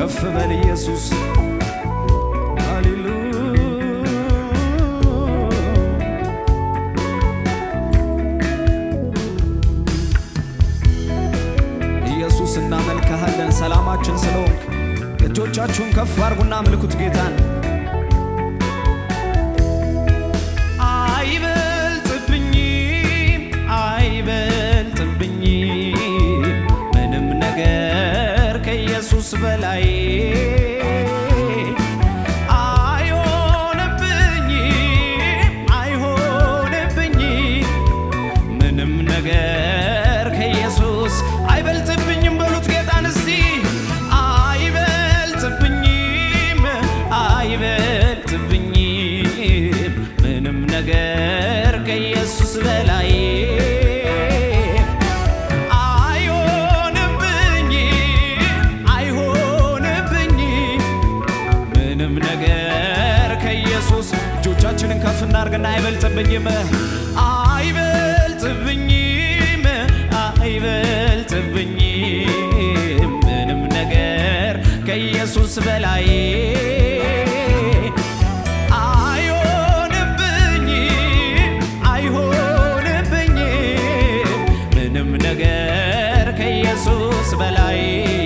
ከፍ በል ኢየሱስ ሃሌሉያ ኢየሱስ እናመልክሃለን ሰላማችን ስለሆንክ እጆቻችሁን ከፍ አርጉና አምልኩት ጌታን አይበልጥብኝም አይበልጥብኝም ምንም ነገር ከኢየሱስ በላይ አይሆንብኝም አይሆንብኝም ምንም ነገር ከኢየሱስ አይበልጥብኝም በሉት ጌታን እስቲ አይበልጥብኝም አይበልጥብኝም ምንም ነገር ከኢየሱስ በላይ አይሆንብኝም አይሆንብኝም ምንም ነገር ከኢየሱስ እጆቻችንን ከፍ እናርግና አይበልጥብኝም አይበልጥብኝም አይበልጥብኝም ምንም ነገር ከኢየሱስ በላይ አይሆንብኝም አይሆንብኝም ምንም ነገር ከኢየሱስ በላይ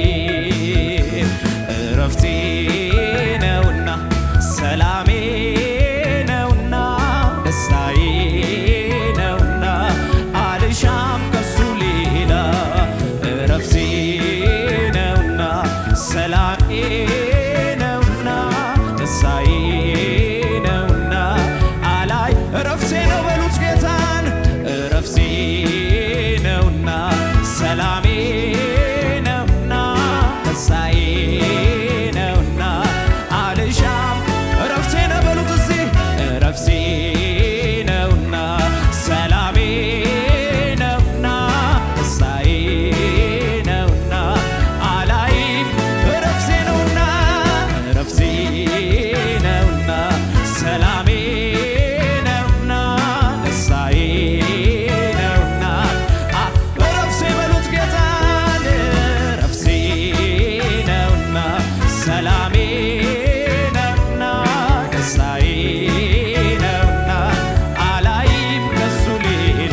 እረፍቴ ነውና ሰላሜ ነውና ደስታዬ ነውና አልሻም ከሱ ሌላ እረፍቴ ነውና ሰላሜ ነውና ደስታዬ ነውና አላይ እረፍቴ ነው በሉት ጌታን እረፍቴ ነውና ሰላሜ ነውና ደስታዬ ነውና አልሻም እረፍቴ ነው በሉት እዚህ እረፍቴ ነውና ሰላሜ ነውና ደስታዬ ነውና አላይም እረፍቴ ነውና እረፍቴ ነውና ሰላሜ ነውና ደስታዬ ነውና አ- እረፍቴ በሉት ጌታን እረፍቴ ነውና ሰላሜ ነውና ደስታዬ ነውና አላይም ከሱ ሌላ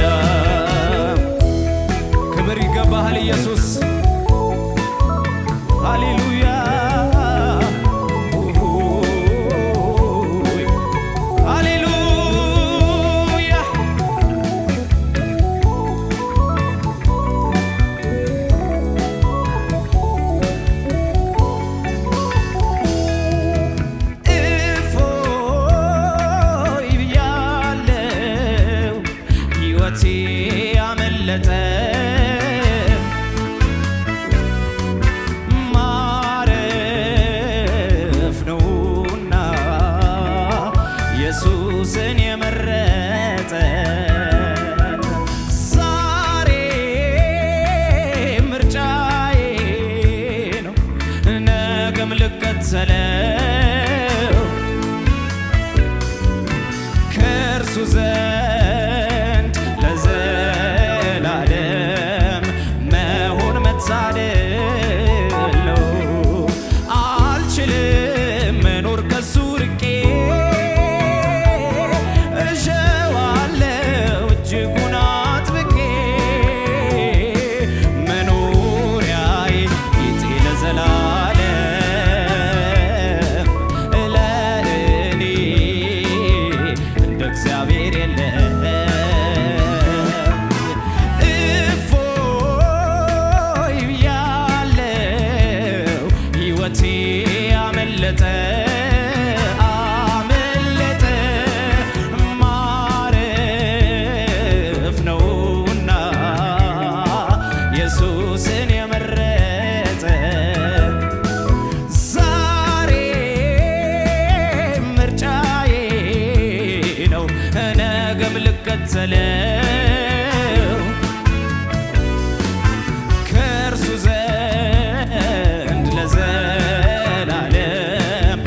ክብር ይገባሃል ኢየሱስ ሃሌሉያ ሃሌሉያ እፎይ ብያለው ሕይወቴ አመለጠ ማረፍ ነውና ኢየሱስን የመረጠ ዛሬ ምርጫዬ ነው ነገም ልከተለው ከእርሱ ዘንድ ለዘላለም መሆን መታደል ነው። አልችልም መኖር ከሱ ርቄ እሸዋለው እጅጉን አጥብቄ መኖሪያዬ ጌጤ ለዘላለም ለእኔ እንደ እግዚአብሔር የለም። እፎይ ብያለው ሕይወቴ አመለጠ አመለጠ ማረፍ ነውና ኢየሱስን የመረጠ ዛሬ ምርጫዬ ነው ነገም ልከተለው ከእርሱ ዘንድ ለዘላለም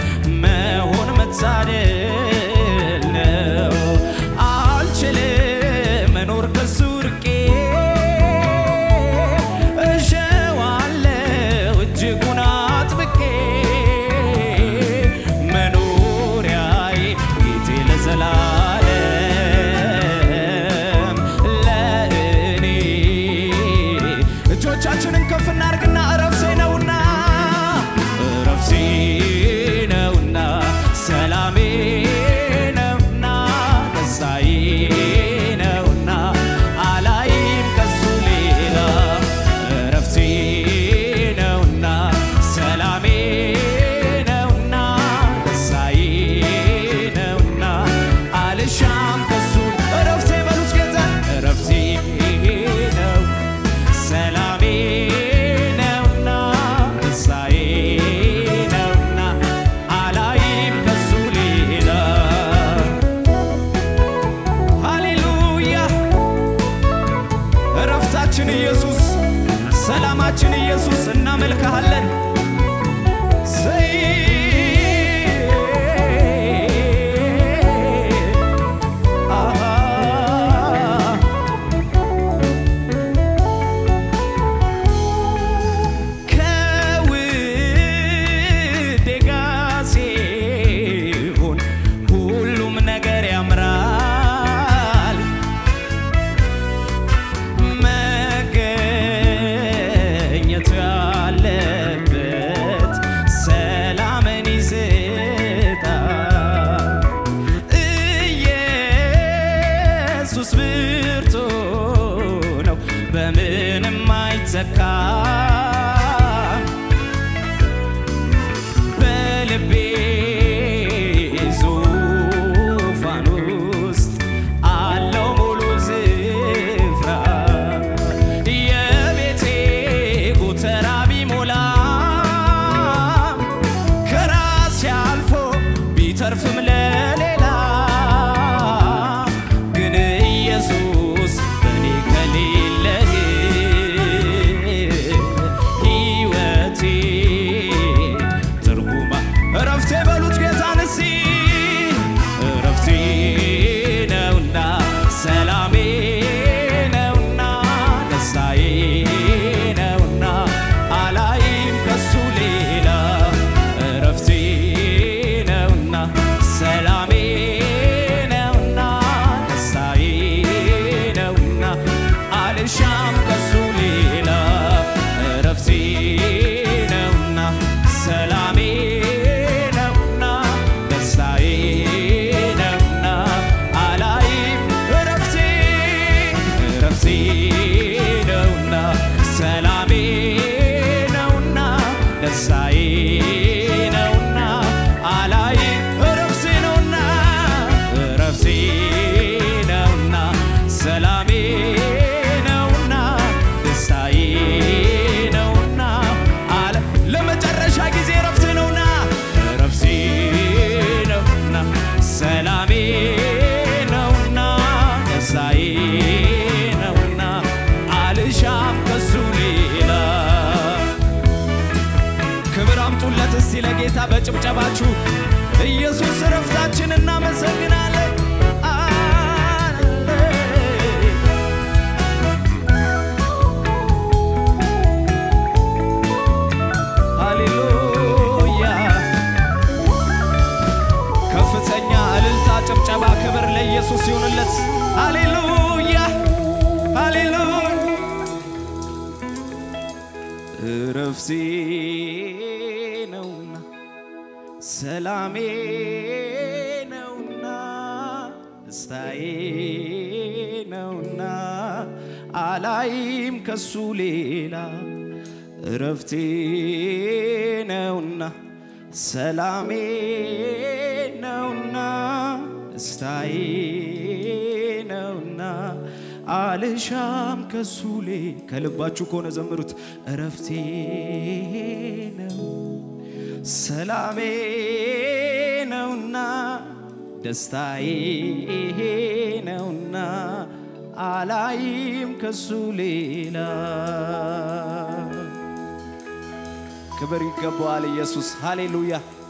እንዘምራለን። ዘይ አሃ ከውዴ ጋር ሲሆን ሁሉም ነገር ያምራል። መገኘቱ ያለበት ሰላምን ይሰጣል። ኢየሱስ ብርቱ ነው፣ በምንም አይተካም። በልቤ ዙፋን ውስጥ አለው ሙሉ ስፍራ የቤቴ ጎተራ ቢሞላ ከራሴ አልፎ ቢተርፍም ለሌላ ግን ኢየሱስ በእኔ ከሌለህ ሕይወቴ ትርጉማ እረፍቴ በሉት ጌታን እስቲ እረፍቴ ነውና ሰላሜ ነውና ደስታዬ ነውና አላይም ከሱ ሌላ እረፍቴ ነውና ሰላሜ ነውና ደስታዬ ነውና አልሻም ከሱ ሌላ እረፍቴ ነውና ሰላሜ ነውና ደስታዬ ነውና አላይም እረፍቴ እረፍቴ ነውና ሰላሜ ነውና ደስታዬ ነውና አላይም እረፍቴ ነውና እረፍቴ ነውና ሰላሜ ነውና ደስታዬ ነውና አለ ለመጨረሻ ጊዜ እረፍቴ ነውና እረፍቴ ነውና ሰላሜ ነውና ደስታዬ ነውና አልሻም ከሱ ሌላ ክብር አምጡለት እስቲ ለጌታ በጭብጨባችሁ ኢየሱስ እረፍታችን እናመሰግናለን አለ ሃሌሉያ ከፍተኛ እልልታ፣ ጭብጨባ፣ ክብር ለኢየሱስ ይሁንለት። ሃሌሉያ ሃሌሉያ እረፍቴ ነውና ሰላሜ ነውና ደስታዬ ነውና አላይም ከሱ ሌላ እረፍቴ ነውና ሰላሜ ነውና ደስታዬ ነውና አልሻም ከሱ ሌ ከልባችሁ ከሆነ ዘምሩት። እረፍቴ ነው ሰላሜ ነውና ደስታዬ ነውና አላይም ከሱ ሌላ ክብር ይገባዋል ኢየሱስ። ሃሌሉያ